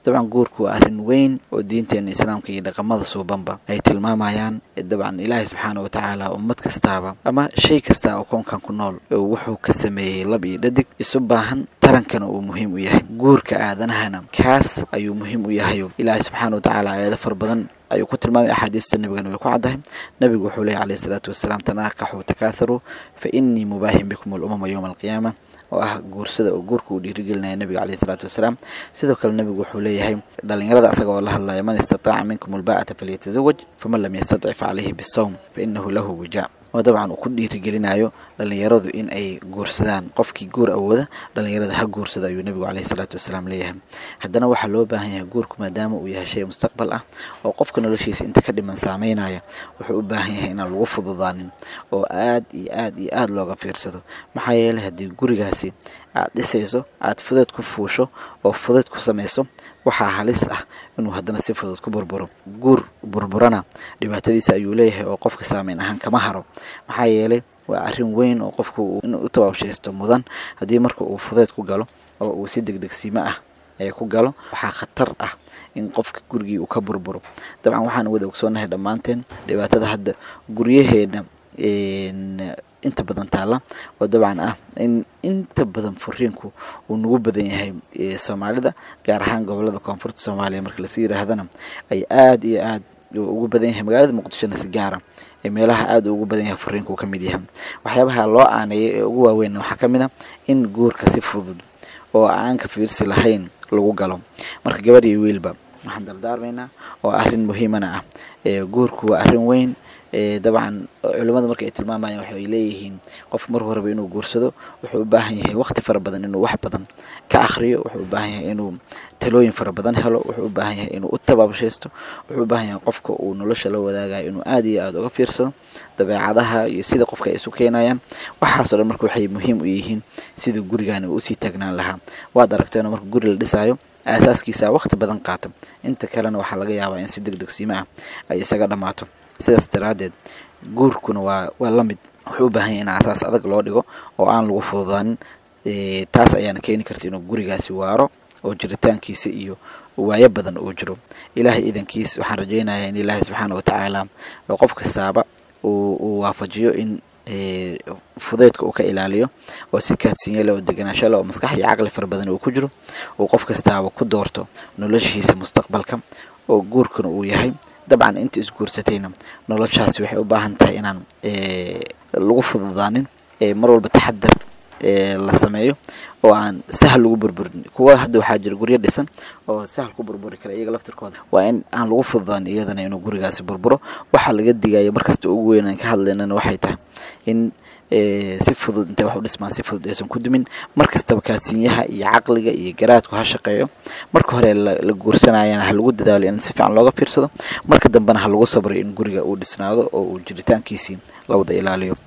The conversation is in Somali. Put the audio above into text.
dabcan guurku waa arrin weyn oo diinteena islaamka iyo dhaqamada suubanba ay tilmaamayaan dabcan ilaahay subxaana wa tacaala ummad kastaaba ama shay kasta oo koonkan ku nool wuxuu ka sameeyey lab iyo dhadig isu baahan tarankana uu muhiim u yahay guurka aadanahana kaas ayuu muhiim u yahayo ilaahay subxaana wa tacaala aayado far badan ayuu ku tilmaamay axaadiista nabigana way ku caddahay nabigu wuxuu leeyay calayhi salaatu wasalaam tanaakaxuu takaaharuu fa innii mubaahin bikum alumama yowma alqiyaama oo ah guursada oo guurka uu dhiirigelinaya nabiga caleyhi salaatu wasalaam sidoo kale nabigu wuxuu leeyahay dhalinyarada asaga oo la hadlaya man istataaca minkum alba'ata falyatazawaj faman lam yastatic fa caleyhi bisawm fa inahu lahu wijaa oo dabcan uu ku dhiirigelinayo dhalinyaradu in ay guursadaan qofkii guur awooda dhalinyarada ha guursada ayuu nabigu caleyhi salaatu wasalaam leeyahay haddana waxaa loo baahan yahay guurku maadaama uu yahay shay mustaqbal ah oo qofka noloshiisa inta ka dhiman saameynaya wuxuu u baahan yahay inaan lagu fududaanin oo aad iyo aad iyo aada looga fiirsado maxaa yeelay haddii gurigaasi aad dhisayso aad fudeed ku fuusho oo fudeed ku samayso waxaa halis ah inuu haddana si fudud ku burburo guur burburana dhibaatadiisa ayuu leeyahay oo qofka saameyn ahaan kama haro maxaa yeelay waa arrin weyn oo qofku inuu u tabaabshaysto mudan haddii marka uu fudeed ku galo oo uu si degdegsiimo ah ee ku galo waxaa khatar ah in qofka gurigii uu ka burburo dabcan waxaan wada ogsoonahay dhammaanteen dhibaatada hadda guryaheena inta badan taalla oo dabcan ah in inta badan furiinku uu nagu badan yahay soomaalida gaar ahaan gobolada koonfurta soomaaliya marka lasii yidhaahdana ay aada iyo aad ugu badan yahay magaalada muqdishona si gaara ee meelaha aada ugu badan yahay furiinku uu ka mid yahay waxyaabaha loo aaneeyay ee ugu waaweyn waxaa ka mid a in guurka si fudud oo aan ka fiirsi lahayn lagu galo marka gabar iyo wiilba waxaan dardaarmaynaa oo arrin muhiimana ah guurku waa arrin weyn dabcan culimmada marka ay tilmaamayaan waxay leeyihiin qofka marku horeba inuu guursado wuxuu u baahan yahay waqti fara badan inuu wax badan ka akhriyo wuxuu u baahan yahay inuu talooyin fara badan helo wuxuu u baahan yahay inuu u tabaabshaysto wuxuu u baahan yahay qofka uu nolosha la wadaagayo inuu aada iyo aada uga fiirsado dabeecadaha iyo sida qofka ay isu keenayaan waxaasoo dhan marka waxay muhiim u yihiin siduu gurigaani uu usii taagnaan lahaa waad aragteeno marka guri la dhisaayo aasaaskiisa waqti badan qaata inta kalena waxaa laga yaabaa in si deg degsiimo ah ay isaga dhammaato sidaas daraaddeed guurkuna waa waa la mid wuxuu u baahan yahay in asaas adag loo dhigo oo aan lagu fududaanin taas ayaana keeni karta inuu gurigaasi waaro oo jiritaankiisa iyo waayo badan uu jiro ilaahay idankiis waxaan rajaynayaa in ilaahay subxaana watacaala qof kastaaba uu waafajiyo in fudeydka uu ka ilaaliyo oo si kaadsinya leh oo deganaasho leh oo maskax iyo caqli fara badan uu ku jiro uu qof kastaaba ku doorto noloshiisa mustaqbalka oo guurkuna uu yahay dabcan inta isguursatayna noloshaasi waxay u baahan tahay inaan lagu fududaanin mar walba taxadar la sameeyo oo aan sahal lagu burburin kuwa hadda waxaa jira guryo dhisan oo sahal ku burburi kara iyaga laftirkooda waa in aan lagu fududaanin iyadana inuu gurigaasi burburo waxaa laga digayo markasta ugu weyn aan ka hadlaynana waxay tahay in si fudud intay wax u dhismaan si fudud aysan ku dumin mar kastaba kaadsiinyaha iyo caqliga iyo garaadku ha shaqeeyo marka hore la guursanayana ha lagu dadaalo in si fiican looga fiirsado marka dambena ha lagu sabray in guriga uu dhisnaado oo uu jiritaankiisii la wada ilaaliyo